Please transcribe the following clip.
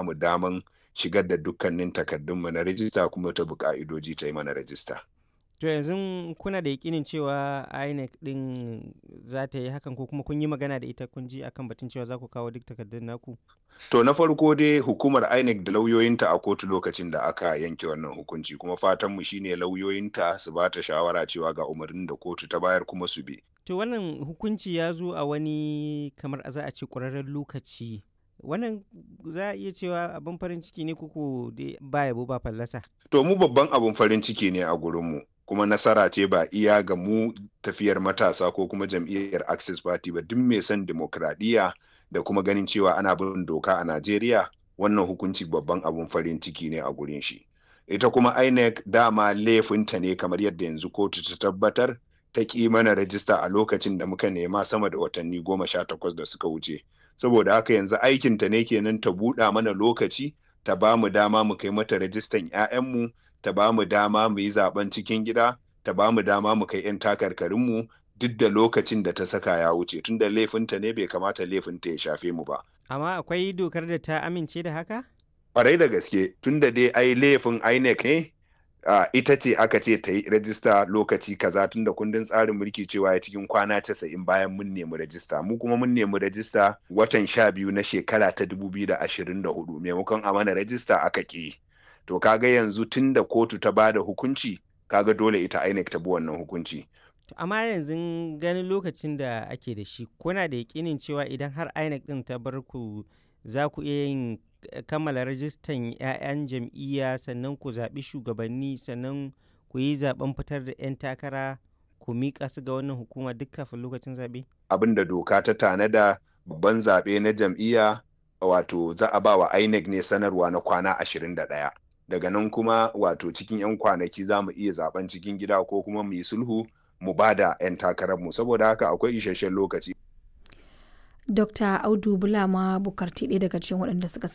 mu daman shigar da dukkanin takardunmu na rajista kuma ta bi ka'idoji ta yi mana rajista. To yanzu kuna da yakinin cewa INEC ɗin za ta yi hakan ko kuma kun yi magana da ita kun ji akan batun cewa za ku kawo duk takardun naku? To na farko dai hukumar INEC da lauyoyinta a kotu lokacin da aka yanke wannan hukunci kuma fatanmu shine lauyoyinta su ba ta shawara cewa ga umarnin da kotu ta bayar kuma su bi. To wannan hukunci ya zo a wani kamar za a ce ƙwararren lokaci. Wannan za a iya cewa abin farin ciki ne kuku ba yabo ba fallasa. To mu babban abin farin ciki ne a gurinmu. kuma nasara ce ba iya ga mu tafiyar matasa ko kuma jam'iyyar access party ba duk mai son demokradiyya da kuma ganin cewa ana bin doka a najeriya wannan hukunci babban abun farin ciki ne a gurin shi ita kuma inec dama laifinta ne kamar yadda yanzu kotu ta tabbatar ta ƙi mana rajista a lokacin da muka nema sama da watanni goma sha takwas da suka wuce saboda haka yanzu aikinta ne kenan ta buɗa mana lokaci ta ba mu dama mu kai mata rajistan 'ya'yanmu ta ba mu dama mu yi zaben cikin gida ta ba mu dama mu kai 'yan takarkarinmu duk da lokacin da ta saka ya wuce tun da laifinta ne bai kamata laifinta ya shafe mu ba. Amma akwai dokar da ta amince da haka? Ƙwarai da gaske tun da dai ai laifin INEC ne uh, ita ce aka ce ta yi rajista lokaci kaza tun da kundin tsarin mulki cewa ya cikin kwana casa'in bayan mun nemi rajista mu kuma mun nemi rajista watan sha biyu na shekara ta dubu biyu da ashirin da hudu maimakon a mana rajista aka ƙi. to kaga yanzu tun da kotu ta bada hukunci kaga dole ita INEC ta bi wannan hukunci amma yanzu ganin lokacin da ake da shi kuna da yakinin cewa idan har INEC din ta bar ku za ku iya yin kammala rajistan 'ya'yan jam'iyya sannan ku zaɓi shugabanni sannan ku yi zaɓen fitar da 'yan takara ku miƙa su ga wannan hukuma duk kafin lokacin zaɓe? abin da doka ta tanada babban zaɓe na jam'iyya wato za a ba wa INEC ne sanarwa na kwana 21 daga nan kuma wato cikin 'yan kwanaki za mu iya zaben cikin gida ko kuma mu yi sulhu mu ba da 'yan takararmu saboda haka akwai isasshen lokaci. Dr. Audu Bulama Bukarti ɗaya daga cikin waɗanda suka